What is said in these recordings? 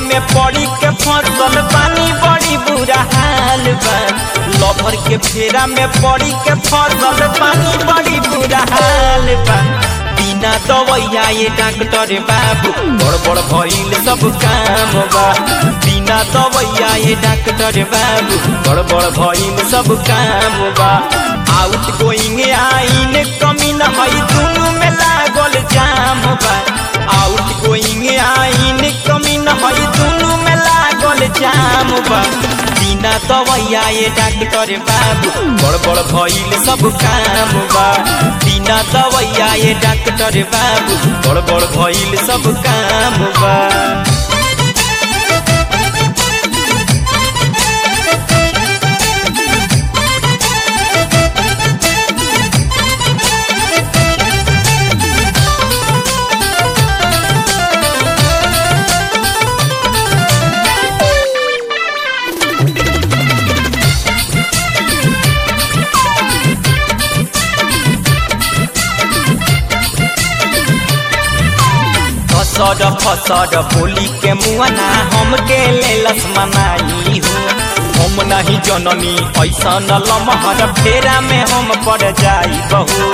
में पड़ी के फसल पानी बड़ी बुरा हाल बा लभर के फेरा में पड़ी के फसल पानी बड़ी बुरा हाल बा बिना दवैया ये डॉक्टर बाबू बड़ बड़ भइल सब काम बा बिना दवैया ये डॉक्टर बाबू बड़ बड़ भइल सब काम बा आउट गोइंग आइन कमी न हई दुनु में लागल जाम बा आउट गोइंग आइन कमी न हई दुनु में लागल जाम बा बिना दवैया ये डॉक्टर बाबू बड़ बड़ भइल सब काम बा बिना दवैया ये डॉक्टर बाबू बड़ बड़ भइल सब काम बा फसड फसड बोली के मुआना हमके लेलस मनाई हो हम नहीं जननी ऐसा न लमहर फेरा में हम पड़ जाई बहू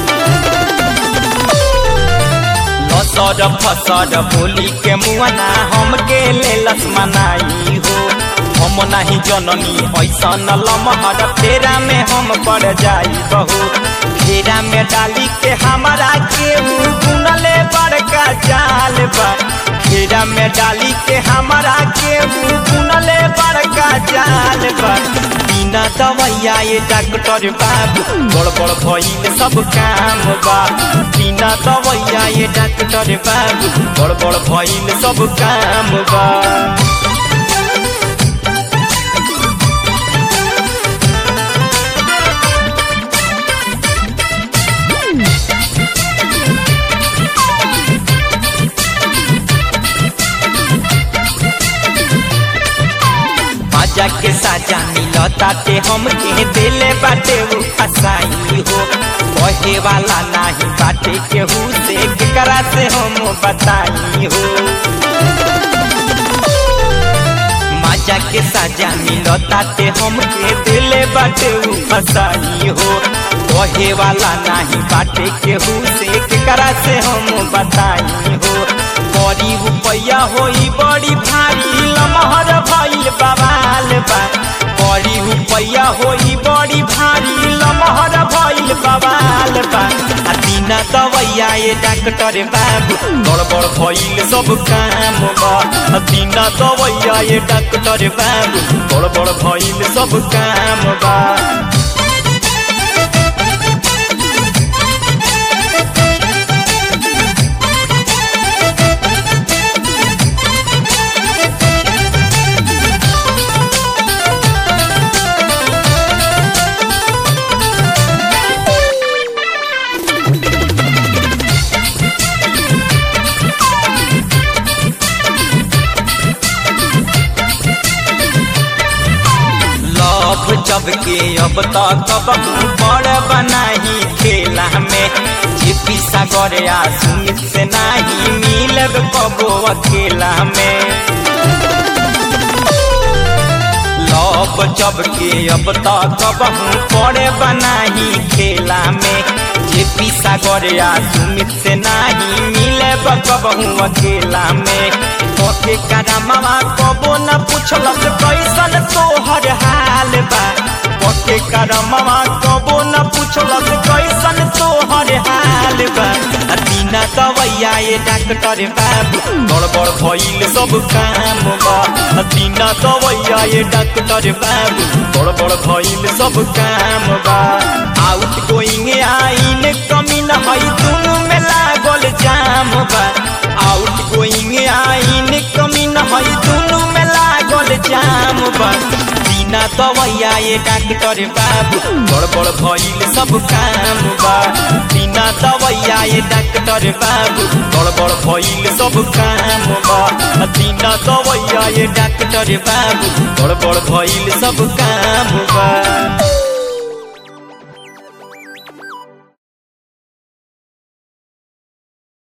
फसड फसड बोली के मुआना हमके लेलस मनाई हो हम नहीं जननी ऐसा न लमहर फेरा में हम पड़ जाई बहू फेरा में डाली के हमारा के गुनले बड़का जाल बा फेरा में डाली के हमारा के गुनले बड़का जाल बा बिना दवैया ये डॉक्टर बाबू बड़ बड़ भइल सब काम बा बिना दवैया ये डॉक्टर बाबू बड़ बड़ भइल सब काम बा बाजा के साजा मिलता ते हम के दिले बाटे वो फसाई हो कहे वाला नहीं बाटे केहू से केकरा से हम बताई हो माजा के साजा मिलता ते हम के दिले बाटे वो फसाई हो कहे वाला नहीं बाटे केहू से केकरा से हम बताई हो बड़ी रुपया होई बड़ी भारी लमहर भइल बवाल बा बड़ी रुपया होई बड़ी भारी लमहर भइल बवाल बा आ बिना दवैया ये डॉक्टर बाबू गड़बड़ भइल सब काम बा आ बिना दवैया ये डॉक्टर बाबू गड़बड़ भइल सब काम बा लव जब के अब तक बड़ बनाही खेला में जीपी सागर आ सुमित से नाही मिलब कबो अकेला में लव जब के अब तक बड़ बनाही खेला में जेपी सागर आ सुमित से नाही मिलब कबहू अकेला में के करमवा कबो न पूछलस कैसन तोहर हाल बा के करमवा कबो न पूछलस कैसन तोहर हाल बा आ बिना दवैया ये डॉक्टर बाबू गड़बड़ भइल सब काम बा आ बिना दवैया ये डॉक्टर बाबू गड़बड़ भइल सब काम बा आउट गोइंग आइन कमी न हई दुनु में लागल जाम बा आउट गोइंग आइन कमी न हई दुनु में लागल जाम बा बिना दवैया ये डॉक्टर बाबू गड़बड़ भइल सब काम बा बिना दवैया ये डॉक्टर बाबू गड़बड़ भइल सब काम बा बिना दवैया ये डॉक्टर बाबू गड़बड़ भइल सब काम बा